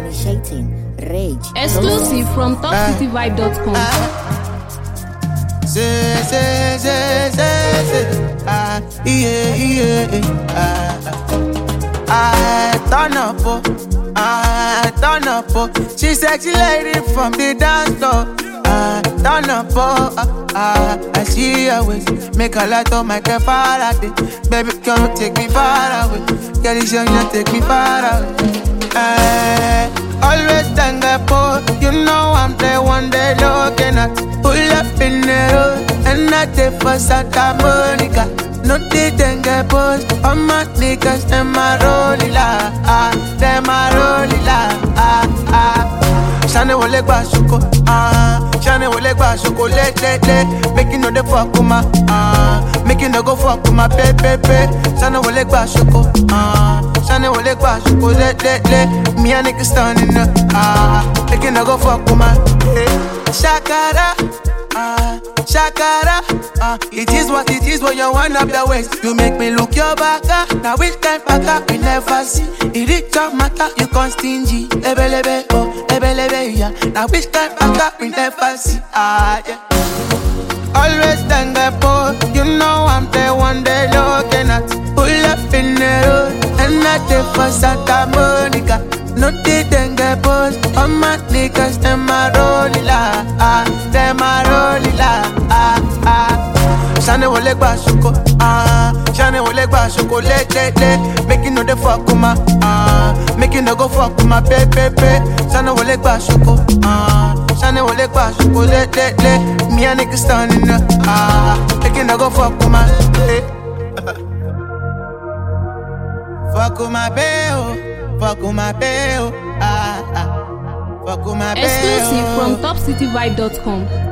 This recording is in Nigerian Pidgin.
Initiating rage. Exclusive from topcityvibe.com. Say, say, say, say, say. Ah, yeah, yeah, ah. I turn up, oh. I turn up, oh. She sexy lady from the dance floor. I turn up, oh. Ah, ah. I see her waist. Make a light on my car Faraday. Baby, come take me far away. Girl, it's young, you take me far away. Eh, always thank God for You know I'm the one they looking at Pull up in the road And I take for Santa Monica No they thank God boss All my niggas, them a rolling la ah, Them a rolling la ah, ah Shane wole gba soko ah Shane wole gba soko le le le Make you know the fuck with my ah Make you no go fuck with my pe pe pe Shane wole gba soko ah Shane wole gba soko le le le Me and niggas standing up ah Make you no go fuck with my eh. Shakara ah Shakara ah It is what it is when you wind up the waist You make me look your back ah Now which kind back ah we never see It is your matter you con stingy Lebe lebe oh lebe lebe yeah Now which kind back ah we never see ah yeah Always thank God for You know I'm the one they looking at Pull up in the road And I take for Santa Monica No they thank God boss All my niggas them a rolling la ah Them a rolling la ah ah Shane wole gba soko ah Shane wole gba soko le le le Make you know the fuck with my ah Make you no go fuck with my pe pe pe Shane wole gba soko ah Shane wole gba soko le le le Me and niggas standing up ah Make you no go fuck with my eh. Fuck with my bae, fuck with my bae, ah ah Fuck with my bae, Exclusive from topcityvibe.com.